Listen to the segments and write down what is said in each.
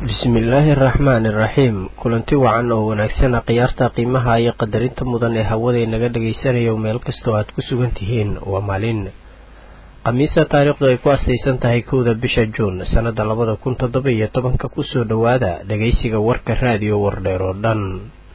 bismillaahi araxmaani iraxiim kulanti wacan oo wanaagsan khiyaarta qiimaha iyo qadarinta mudan ee hawaday naga dhagaysanayo meel kastoo aad ku sugan tihiin waa maalin khamiisa taariikhdu ay ku astaysan tahay kowda bisha juun sannada labada kun toddoba iyo tobanka kusoo dhowaada dhagaysiga warka raadiyo wardheer oo dhan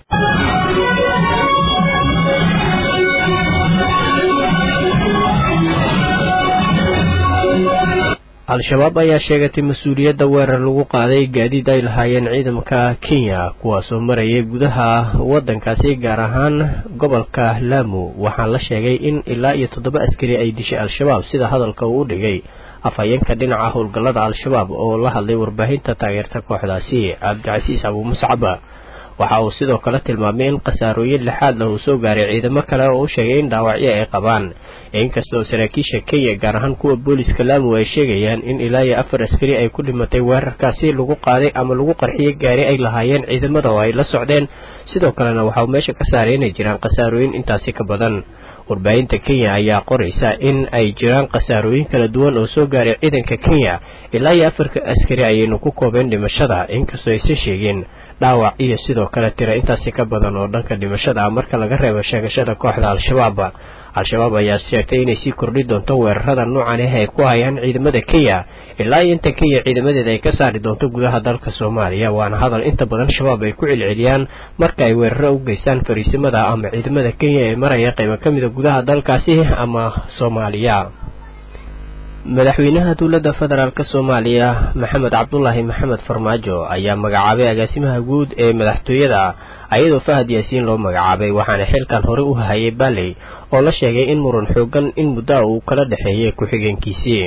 al-shabaab ayaa sheegatay mas-uuliyadda weerar lagu qaaday gaadiid ay lahaayeen ciidamka kenya kuwaasoo marayay gudaha waddankaasi gaar ahaan gobolka laamu waxaa la sheegay in ilaa iyo toddoba askari ay dishay al-shabaab sida hadalka uu u dhigay afhayeenka dhinaca howlgallada al-shabaab oo la hadlay warbaahinta taageerta kooxdaasi cabdicasiis abuumuscaba waxa uu sidoo kale tilmaamay in khasaarooyin lixaad lah uu soo gaaray ciidamo kale oo u sheegay in dhaawacyo ay qabaan inkastoo saraakiisha kenya gaar ahaan kuwa booliska laamu ay sheegayaan in ilaa iyo afar askari ay ku dhimatay weerarkaasi lagu qaaday ama lagu qarxiyey gaari ay lahaayeen ciidamada oo ay la socdeen sidoo kalena waxa uu meesha ka saaray inay jiraan khasaarooyin intaasi ka badan warbaahinta kenya ayaa qoraysa in ay jiraan khasaarooyin kala duwan oo soo gaaray ciidanka kenya ilaa iyo afarka askari ayaynu ku koobeen dhimashada inkastoo aysan sheegin dhaawac iyo sidoo kale tira intaasi ka badan oo dhanka dhimashada ah marka laga reebo sheegashada kooxda al-shabaab al-shabaab ayaa sheegtay inay sii kordhi doonto weerarada noocan ah ay ku hayaan ciidamada kenya ilaa iyo inta kenya ciidamadeeda ay ka saari doonto gudaha dalka soomaaliya waana hadal inta badan shabaab ay ku celceliyaan marka ay weeraro u geystaan fariisimada ama ciidamada kenya ee maraya qaybo ka mida gudaha dalkaasi ama soomaaliya madaxweynaha dowladda federaalk soomaaliya maxamed cabdulaahi maxamed farmaajo ayaa magacaabay agaasimaha guud ee madaxtooyada ayadoo fahad yaasiin loo magacaabay waxaana xilkan hore u hayay baaley oo la sheegay in muran xoogan in muddaa uu kala dhexeeyay ku-xigeenkiisii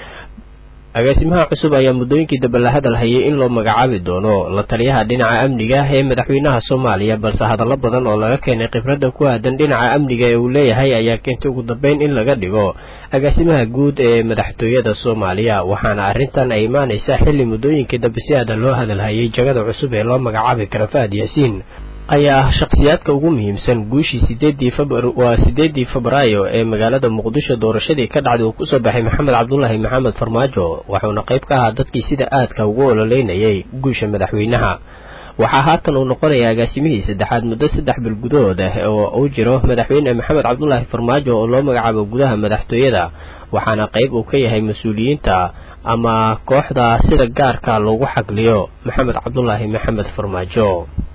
agaasimaha cusub ayaa muddooyinkii dambe la hadal hayay in loo magacaabi doono la taliyaha dhinaca amniga ee madaxweynaha soomaaliya balse hadallo badan oo laga keenay khibradda ku aadan dhinaca amniga ee uu leeyahay ayaa keentay ugu dambeyn in laga dhigo agaasimaha guud ee madaxtooyada soomaaliya waxaana arrintan ay imaanaysaa xilli muddooyinkii dambe si aadan loo hadal hayay jagada cusub ee loo magacaabi kara fahad yaasiin ayaa ah shakhsiyaadka ugu muhiimsan guushii sideedii waa sideedii febraayo ee magaalada muqdisho doorashadii ka dhacday uu kusoo baxay maxamed cabdulaahi maxamed farmaajo wuxuuna qayb ka ahaa dadkii sida aadka ugu ololeynayay guusha madaxweynaha waxaa haatan uu noqonayaa agaasimihii saddexaad muddo saddex bil gudahood ah oo uu jiro madaxweyne maxamed cabdulaahi farmaajo oo loo magacaabo gudaha madaxtooyada waxaana qayb uu ka yahay mas-uuliyiinta ama kooxda sida gaarka loogu xagliyo maxamed cabdulaahi maxamed farmaajo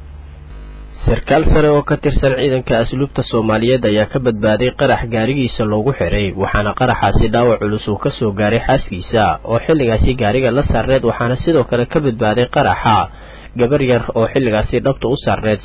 sarkaal sare oo ka tirsan ciidanka asluubta soomaaliyeed ayaa ka badbaaday qarax gaarigiisa loogu xiray waxaana qaraxaasi dhaawac culus uu kasoo gaaray xaaskiisa oo xilligaasi gaariga la saarneed waxaana sidoo kale ka badbaaday qaraxa gabar yar oo xilligaasi dhabta u saarneed